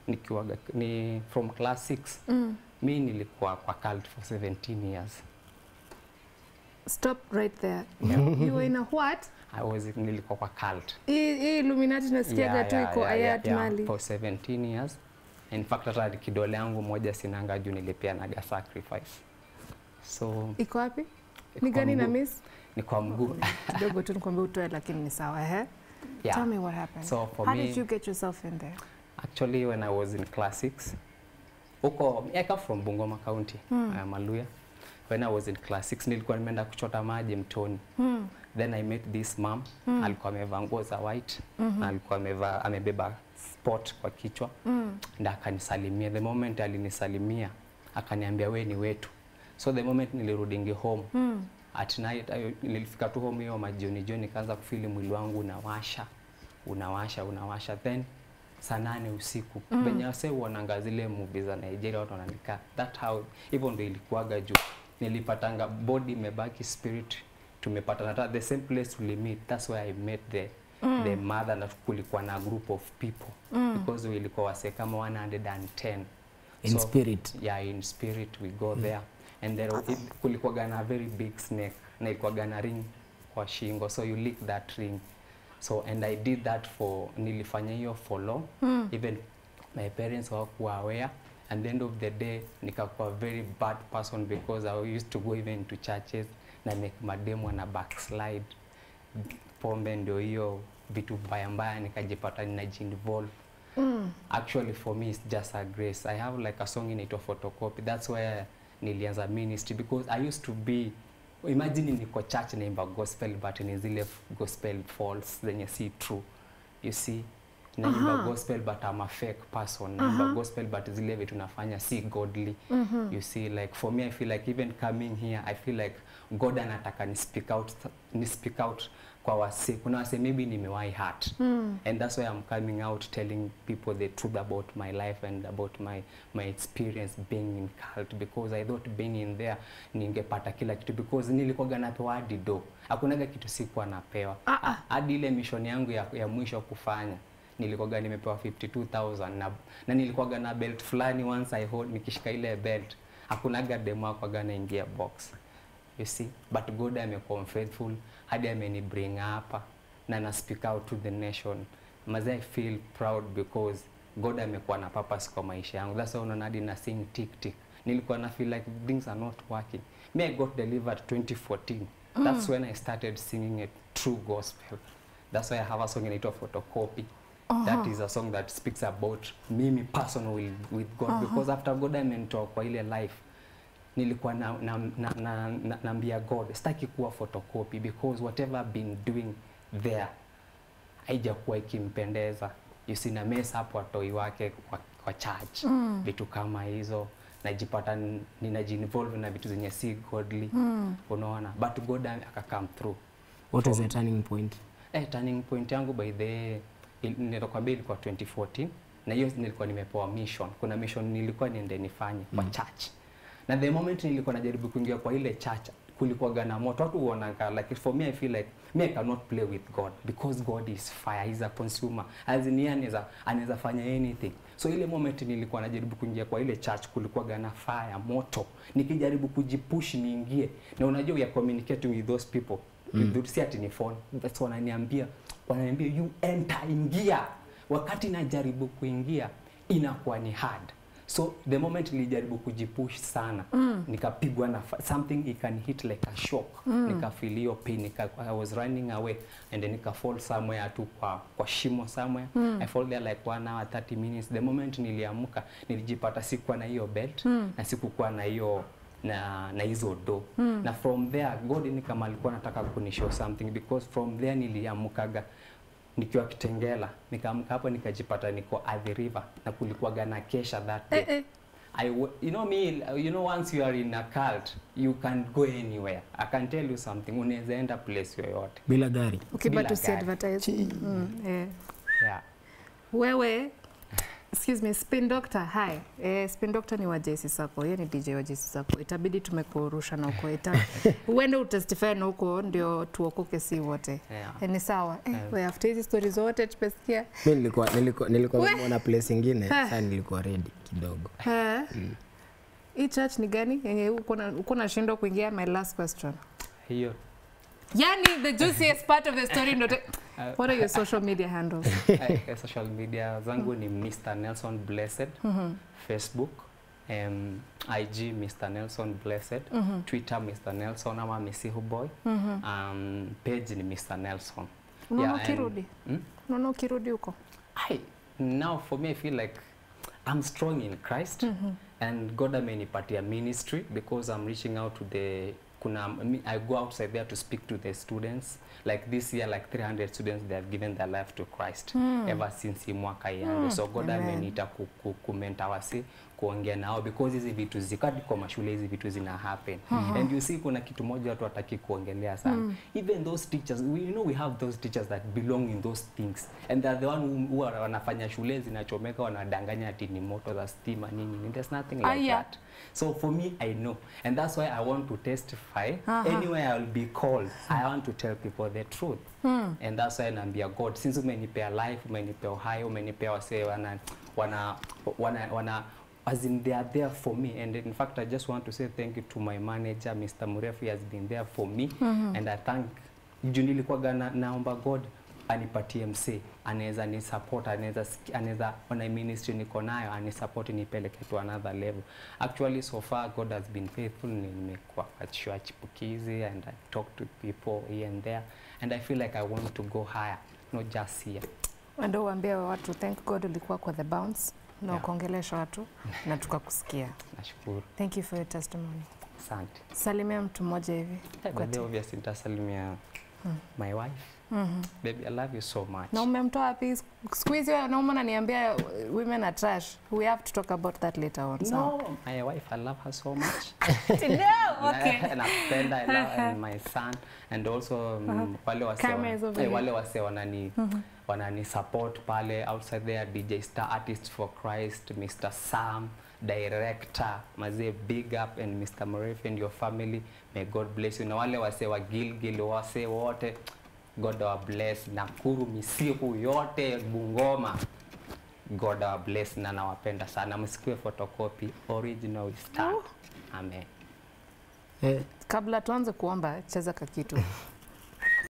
nikiwa ni from class 6 Mm. mi nilikuwa kwa cult for 17 years Stop right there. You were in a what? I was nilikuwa kwa cult Hii hii Illuminati nasikiaga Yeah, tu yeah, iko yeah, yeah, Hayat yeah, Mali. for 17 years in fact hata kidole yangu moja sinanga juu nilipeanaga sacrifice so Iko wapi? iko Ni kwa gani na mguu. miss? ni kwa mguu Kidogo tu nikwambia utoe lakini ni sawa eh? yeah. Tell me what happened. So for How me- did you get yourself in there? Actually, when I was in class 6, huko I come from Bungoma County, Hmm. uh, Maluya. When I was in class 6 nilikuwa nimeenda kuchota maji mtoni. Hmm. Then I met this mom, Hmm. alikuwa amevaa nguo za white, Mhm. na alikuwa amevaa amebeba spot kwa kichwa, Mm. na akanisalimia. The moment alinisalimia, akaniambia we ni wetu. So the moment nilirudingi home, Mm. at night ayo, nilifika tu home hiyo majioni jioni nikaanza kufili mwili wangu unawasha unawasha unawasha then saa nane usiku Mm. mm. venye wase uonanga zile movie za Nigeria watu wanaandika that how hivyo ndo ilikuwaga juu nilipatanga body imebaki spirit tumepatana hata the same place tulimeet that's where I met the Mm. the mother na kulikuwa na group of people Mm. because ilikuwa wase kama 110 In spirit. yeah in spirit we go there and there it, kulikuwaga na very big snake na ilikuwaga na ring kwa shingo so you lick that ring so and i did that for nilifanya hiyo for long Mm. even my parents hawakuwa aware and the end of the day nikakuwa very bad person because i used to go even to churches na make mademo na backslide pombe ndio hiyo vitu mbaya mbaya nikajipata ninajiinvolve Mm. actually for me it's just a grace i have like a song inaitwa photocopy that's where nilianza ministry because i used to be imagine niko church naimba gospel but ni zile f- gospel false zenye si true you see naimba Aha. gospel but I'm a fake person naimba Aha. gospel but zile vitu nafanya si godly Mhm. you see like for me i feel like even coming here i feel like god anataka ni speak out ni speak out kwa wase kuna wase maybe nimewahi hurt Mm. and that's why I'm coming out telling people the truth about my life and about my my experience being in cult because I thought being in there ningepata kila kitu because nilikuwaga napewa hadi do hakunaga kitu sikuwa napewa Ah, ah. hadi ile mission yangu ya, ya mwisho kufanya nilikuwaga nimepewa 52000 na, na nilikuwaga na belt fulani once I hold nikishika ile belt hakunaga demo akwaga naingia box you see but god amekuwa faithful hadi ameni bring hapa na na speak out to the nation maze i feel proud because god amekuwa na purpose kwa maisha yangu that's why unaona hadi na sing tick tick nilikuwa na feel like things are not working me i got delivered 2014 that's when i started singing a true gospel that's why i have a song inaitwa photocopy that is a song that speaks about mimi personal with, with god Aha. because after god amenitoa kwa ile life nilikuwa na, na, na, na, na, naambia God sitaki kuwa photocopy because whatever I've been doing there haijakuwa ikimpendeza. You see na mess up watoi wake kwa, kwa church Mm. vitu kama hizo najipata n- ninajiinvolve na vitu zenye si godly Mm. unaona but God aka come through What was From- the turning point? Eh, turning point yangu by the il- nitakwambia ilikuwa 2014 na hiyo nilikuwa nimepewa mission. Kuna mission nilikuwa niende nifanye kwa church. Na the moment nilikuwa najaribu kuingia kwa ile church kulikuwa na moto. Watu huonanga like for me I feel like me I cannot play with God because God is fire, he's a consumer. As in yeye anaweza anaweza fanya anything. So ile moment nilikuwa najaribu kuingia kwa ile church kulikuwa na fire, moto. Nikijaribu kujipush niingie. Na unajua we are communicating with those people mm. si ati ni phone that's wananiambia wananiambia you enter ingia wakati najaribu kuingia inakuwa ni hard so the moment nilijaribu kujipush sana mm. nikapigwa na fa- something ikan hit like a shock mm. nikafeel hiyo pain nika, I was running away and then nika fall somewhere tu kwa, kwa shimo somewhere mm. I fall there like one hour 30 minutes the moment niliamka nilijipata sikuwa na hiyo belt mm. na sikukuwa na hiyo na na hizo do mm. na from there God ni kama alikuwa anataka kunishow something because from there niliamkaga nikiwa Kitengela nikaamka hapo nikajipata niko Athi River na kulikuwa na kesha that day Eh, eh. I w- you know me you know once you are in a cult you can go anywhere I can tell you something unaweza enda place yoyote Bila gari. Okay, Bila but usi gari. advertise. Mm, eh. yeah Wewe excuse me spin doctor hi eh, spin doctor ni wa JC Sacco yeye ni DJ wa JC Sacco itabidi tumekurusha na uko ita uende utestify na huko ndio tuokoke si wote Yeah. eh, ni sawa eh, Yeah. we after hizi stories zote tumesikia mi nilikuwa nilikuwa nilikuwa We. nimeona place ingine Ah. sasa nilikuwa ready kidogo eh hii church ni gani yenye uko na uko nashindwa kuingia my last question hiyo yani the juiciest part of the story ndo te- what are your social media handles Eh, social media zangu ni Mr. Nelson Blessed Facebook um, IG Mr. Nelson Blessed Twitter Mr. Nelson ama Misihu Boy um, page ni Mr. Nelson unaona and- ukirudi Hmm? unaona ukirudi huko I, now for me I feel like I'm strong in Christ and God amenipatia ministry because I'm reaching out to the kuna I go outside there to speak to the students like this year like 300 students they have given their life to Christ ever since hii mwaka ianze so God Amen. ameniita ku, ku, kumenta wasi kuongea nao because hizi vitu zikati kwa mashule hizi vitu zina happen and you see kuna kitu moja watu wataki kuongelea sana even those teachers we, you know we have those teachers that belong in those things and they're the one who, who are, wanafanya shule zinachomeka wanadanganya ati ni moto za stima nini nini. there's nothing like Aya. that so for me I know and that's why I want to testify Aha. anywhere I'll be called I want to tell people the truth and that's why naambia God since umenipea life umenipea uhai umenipea wasee wana wana wana, wana as in they are there for me and in fact I just want to say thank you to my manager Mr. Murefu he has been there for me and I thank juu nilikuwaga na, naomba God anipatie msee anaweza ni support anaweza siki- anaweza ona ministry niko nayo ani support nipeleke to another level actually so far God has been faithful nimekuwa kwa chuo ya chipukizi and I talk to people here and there and I feel like I want to go higher not just here ndio uambie watu thank god ulikuwa kwa the bounce na Yeah. ukaongelesha watu na tukakusikia nashukuru thank you for your testimony asante salimia mtu mmoja hivi hey, kwa but then ti- obviously nitasalimia my wife Mhm. baby I love you so much na umemtoa wapi siku hizi wanaume naniambia women are trash we have to talk about that later on so. no my wife I love her so much no, okay. napenda I love and my son and also um, wale wase Camera is over eh, here. wale wase wanani wanani support pale outside there DJ Star Artist for Christ Mr. Sam director mazee big up and Mr. Murphy and your family may God bless you na wale wase wa Gilgil wase wote God wa bless Nakuru Misiku yote Bungoma God wa bless na nawapenda sana msikiwe photocopy original we stand amen eh, kabla tuanze kuomba cheza kakitu